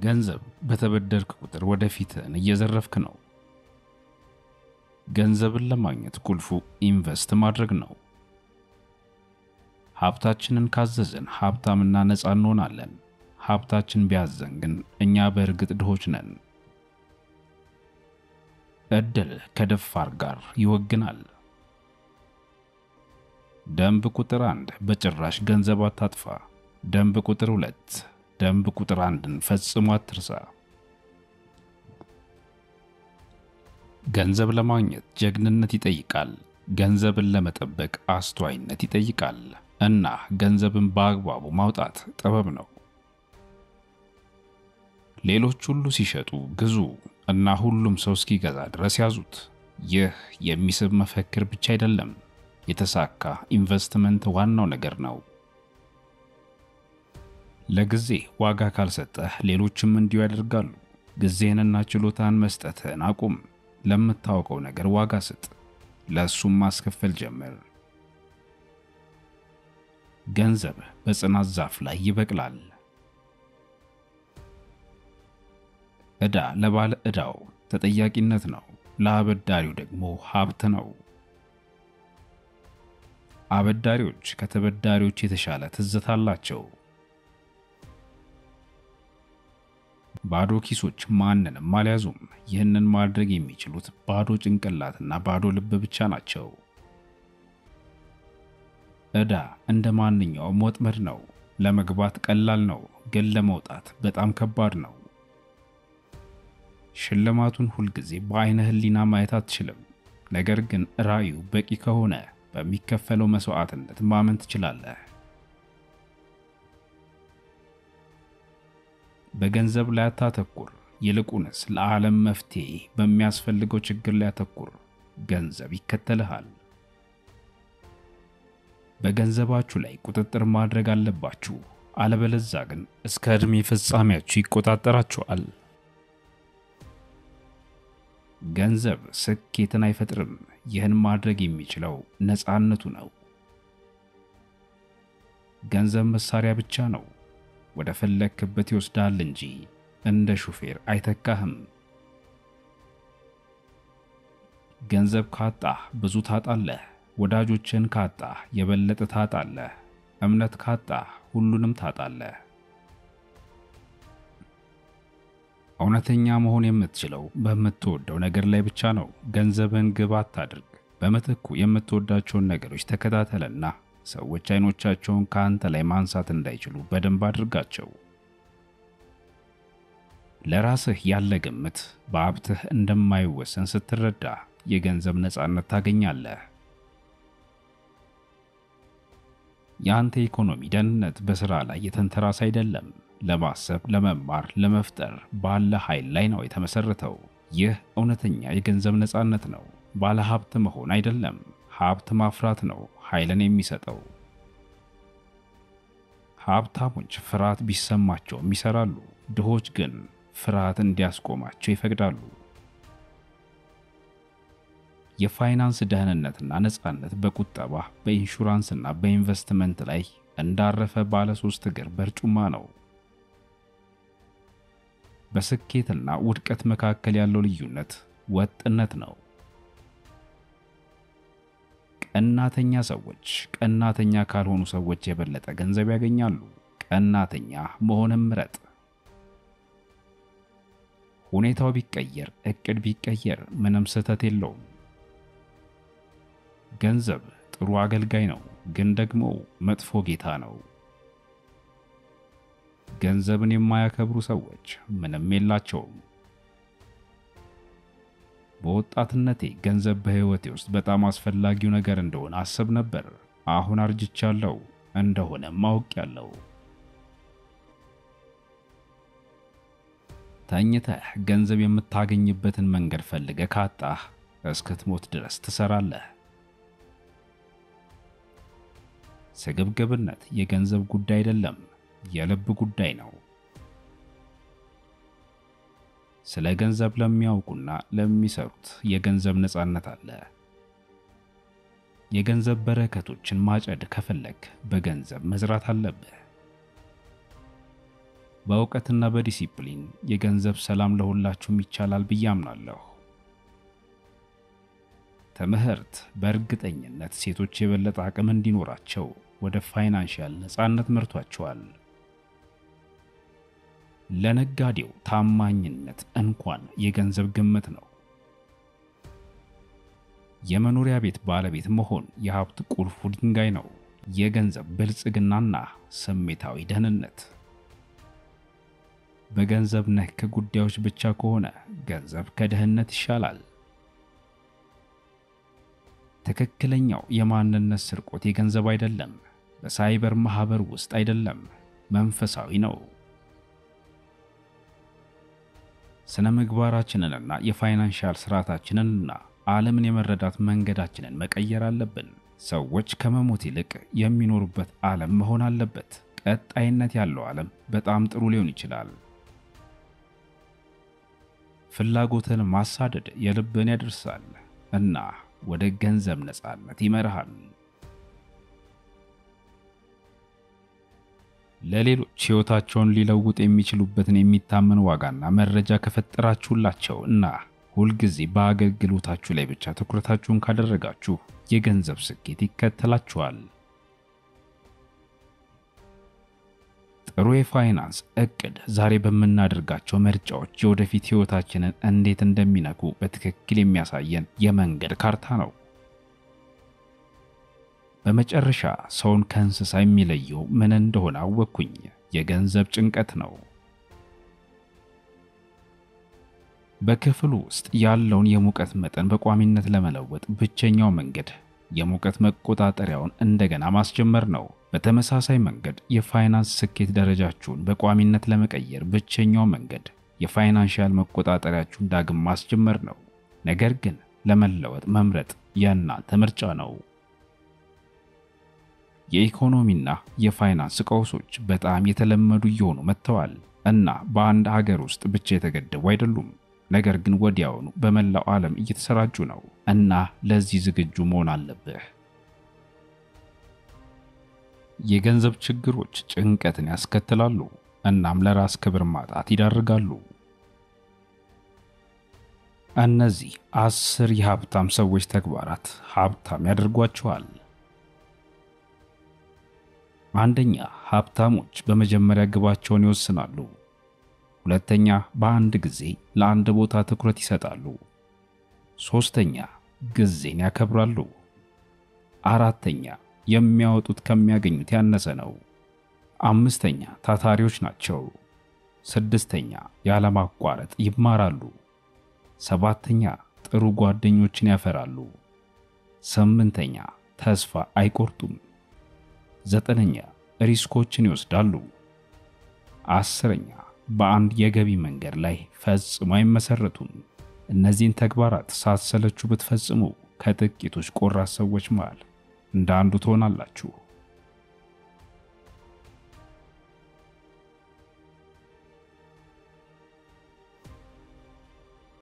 ገንዘብ በተበደርክ ቁጥር ወደፊትህን እየዘረፍክ ነው። ገንዘብን ለማግኘት ቁልፉ ኢንቨስት ማድረግ ነው። ሀብታችንን ካዘዘን ሀብታምና ነፃ እንሆናለን። ሀብታችን ቢያዘን ግን እኛ በእርግጥ ድሆች ነን። እድል ከደፋር ጋር ይወግናል። ደንብ ቁጥር አንድ በጭራሽ ገንዘብ አታጥፋ። ደንብ ቁጥር ሁለት ደንብ ቁጥር አንድን ፈጽሞ አትርሳ። ገንዘብ ለማግኘት ጀግንነት ይጠይቃል። ገንዘብን ለመጠበቅ አስተዋይነት ይጠይቃል። እና ገንዘብን በአግባቡ ማውጣት ጥበብ ነው። ሌሎች ሁሉ ሲሸጡ ግዙ እና ሁሉም ሰው እስኪገዛ ድረስ ያዙት። ይህ የሚስብ መፈክር ብቻ አይደለም፣ የተሳካ ኢንቨስትመንት ዋናው ነገር ነው። ለጊዜ ዋጋ ካልሰጠህ ሌሎችም እንዲሁ ያደርጋሉ። ጊዜህንና ችሎታን መስጠትህን አቁም። ለምታውቀው ነገር ዋጋ ስጥ፣ ለእሱም ማስከፈል ጀምር። ገንዘብ በጽናት ዛፍ ላይ ይበቅላል። ዕዳ ለባለ ዕዳው ተጠያቂነት ነው፣ ለአበዳሪው ደግሞ ሀብት ነው። አበዳሪዎች ከተበዳሪዎች የተሻለ ትዝታ አላቸው። ባዶ ኪሶች ማንንም አልያዙም። ይህንን ማድረግ የሚችሉት ባዶ ጭንቅላትና ባዶ ልብ ብቻ ናቸው። ዕዳ እንደ ማንኛውም ወጥመድ ነው። ለመግባት ቀላል ነው፣ ግን ለመውጣት በጣም ከባድ ነው። ሽልማቱን ሁልጊዜ በአይነ ህሊና ማየት አትችልም። ነገር ግን ራእዩ በቂ ከሆነ በሚከፈለው መስዋዕትነት ማመን ትችላለህ። በገንዘብ ላይ አታተኩር፣ ይልቁንስ ለዓለም መፍትሄ በሚያስፈልገው ችግር ላይ አተኩር። ገንዘብ ይከተልሃል። በገንዘባችሁ ላይ ቁጥጥር ማድረግ አለባችሁ፣ አለበለዛ ግን እስከ ዕድሜ ፍጻሜያችሁ ይቆጣጠራችኋል። ገንዘብ ስኬትን አይፈጥርም። ይህን ማድረግ የሚችለው ነፃነቱ ነው። ገንዘብ መሳሪያ ብቻ ነው። ወደ ፈለግክበት ይወስዳል እንጂ እንደ ሹፌር አይተካህም። ገንዘብ ካጣህ ብዙ ታጣለህ። ወዳጆችን ካጣህ የበለጠ ታጣለህ። እምነት ካጣህ ሁሉንም ታጣለህ። እውነተኛ መሆን የምትችለው በምትወደው ነገር ላይ ብቻ ነው። ገንዘብን ግብ አታድርግ። በምትኩ የምትወዳቸውን ነገሮች ተከታተልና ሰዎች አይኖቻቸውን ከአንተ ላይ ማንሳት እንዳይችሉ በደንብ አድርጋቸው። ለራስህ ያለ ግምት በሀብትህ እንደማይወሰን ስትረዳ የገንዘብ ነፃነት ታገኛለህ። የአንተ ኢኮኖሚ ደህንነት በሥራ ላይ የተንተራስ አይደለም። ለማሰብ፣ ለመማር፣ ለመፍጠር ባለ ኃይል ላይ ነው የተመሰረተው። ይህ እውነተኛ የገንዘብ ነፃነት ነው። ባለ ሀብት መሆን አይደለም፣ ሀብት ማፍራት ነው ኃይልን የሚሰጠው። ሀብታሞች ፍርሃት ቢሰማቸውም ይሰራሉ። ድሆች ግን ፍርሃት እንዲያስቆማቸው ይፈቅዳሉ። የፋይናንስ ደህንነትና ነፃነት በቁጠባ በኢንሹራንስና በኢንቨስትመንት ላይ እንዳረፈ ባለ ሶስት እግር በርጩማ ነው። በስኬትና ውድቀት መካከል ያለው ልዩነት ወጥነት ነው። ቀናተኛ ሰዎች ቀናተኛ ካልሆኑ ሰዎች የበለጠ ገንዘብ ያገኛሉ። ቀናተኛ መሆንም ምረጥ። ሁኔታው ቢቀየር፣ እቅድ ቢቀየር ምንም ስህተት የለውም። ገንዘብ ጥሩ አገልጋይ ነው፣ ግን ደግሞ መጥፎ ጌታ ነው። ገንዘብን የማያከብሩ ሰዎች ምንም የላቸውም። በወጣትነቴ ገንዘብ በሕይወቴ ውስጥ በጣም አስፈላጊው ነገር እንደሆነ አስብ ነበር። አሁን አርጅቻለሁ፣ እንደሆነም አውቄያለሁ። ተኝተህ ገንዘብ የምታገኝበትን መንገድ ፈልገህ ካጣህ እስክትሞት ድረስ ትሰራለህ። ስግብግብነት የገንዘብ ጉዳይ አይደለም፣ የልብ ጉዳይ ነው። ስለ ገንዘብ ለሚያውቁና ለሚሰሩት የገንዘብ ነፃነት አለ። የገንዘብ በረከቶችን ማጨድ ከፈለግ በገንዘብ መዝራት አለብህ። በእውቀትና በዲሲፕሊን የገንዘብ ሰላም ለሁላችሁም ይቻላል ብዬ አምናለሁ። ትምህርት በእርግጠኝነት ሴቶች የበለጠ አቅም እንዲኖራቸው ወደ ፋይናንሻል ነፃነት መርቷቸዋል። ለነጋዴው ታማኝነት እንኳን የገንዘብ ግምት ነው። የመኖሪያ ቤት ባለቤት መሆን የሀብት ቁልፉ ድንጋይ ነው። የገንዘብ ብልጽግናና ስሜታዊ ደህንነት። በገንዘብ ነክ ጉዳዮች ብቻ ከሆነ ገንዘብ ከድህነት ይሻላል። ትክክለኛው የማንነት ስርቆት የገንዘብ አይደለም፣ በሳይበር ማህበር ውስጥ አይደለም፣ መንፈሳዊ ነው። ስነ ምግባራችንንና የፋይናንሻል ስርዓታችንንና ዓለምን የመረዳት መንገዳችንን መቀየር አለብን። ሰዎች ከመሞት ይልቅ የሚኖሩበት ዓለም መሆን አለበት። ቀጣይነት ያለው ዓለም በጣም ጥሩ ሊሆን ይችላል። ፍላጎትን ማሳደድ የልብን ያደርሳል እና ወደ ገንዘብ ነፃነት ይመርሃል። ለሌሎች ሕይወታቸውን ሊለውጥ የሚችሉበትን የሚታመን ዋጋና መረጃ ከፈጠራችሁላቸው እና ሁልጊዜ በአገልግሎታችሁ ላይ ብቻ ትኩረታችሁን ካደረጋችሁ የገንዘብ ስኬት ይከተላችኋል። ጥሩ የፋይናንስ እቅድ ዛሬ በምናደርጋቸው ምርጫዎች የወደፊት ሕይወታችንን እንዴት እንደሚነኩ በትክክል የሚያሳየን የመንገድ ካርታ ነው። በመጨረሻ ሰውን ከእንስሳ የሚለየው ምን እንደሆነ አወቅኩኝ። የገንዘብ ጭንቀት ነው። በክፍሉ ውስጥ ያለውን የሙቀት መጠን በቋሚነት ለመለወጥ ብቸኛው መንገድ የሙቀት መቆጣጠሪያውን እንደገና ማስጀመር ነው። በተመሳሳይ መንገድ የፋይናንስ ስኬት ደረጃችሁን በቋሚነት ለመቀየር ብቸኛው መንገድ የፋይናንሻል መቆጣጠሪያችሁን ዳግም ማስጀመር ነው። ነገር ግን ለመለወጥ መምረጥ የእናንተ ምርጫ ነው። የኢኮኖሚና የፋይናንስ ቀውሶች በጣም የተለመዱ እየሆኑ መጥተዋል እና በአንድ ሀገር ውስጥ ብቻ የተገደቡ አይደሉም። ነገር ግን ወዲያውኑ በመላው ዓለም እየተሰራጩ ነው እና ለዚህ ዝግጁ መሆን አለብህ። የገንዘብ ችግሮች ጭንቀትን ያስከትላሉ እናም ለራስ ክብር ማጣት ይዳርጋሉ። እነዚህ አስር የሀብታም ሰዎች ተግባራት ሀብታም ያደርጓቸዋል። አንደኛ፣ ሀብታሞች በመጀመሪያ ግባቸውን ይወስናሉ። ሁለተኛ፣ በአንድ ጊዜ ለአንድ ቦታ ትኩረት ይሰጣሉ። ሶስተኛ፣ ጊዜን ያከብራሉ። አራተኛ፣ የሚያወጡት ከሚያገኙት ያነሰ ነው። አምስተኛ፣ ታታሪዎች ናቸው። ስድስተኛ፣ ያለማቋረጥ ይማራሉ። ሰባተኛ፣ ጥሩ ጓደኞችን ያፈራሉ። ስምንተኛ፣ ተስፋ አይቆርጡም። ዘጠነኛ፣ ሪስኮችን ይወስዳሉ። አስረኛ በአንድ የገቢ መንገድ ላይ ፈጽሞ አይመሰረቱም። እነዚህን ተግባራት ሳትሰለቹ ብትፈጽሙ ከጥቂቶች ቆራጥ ሰዎች መሃል እንደ አንዱ ትሆናላችሁ።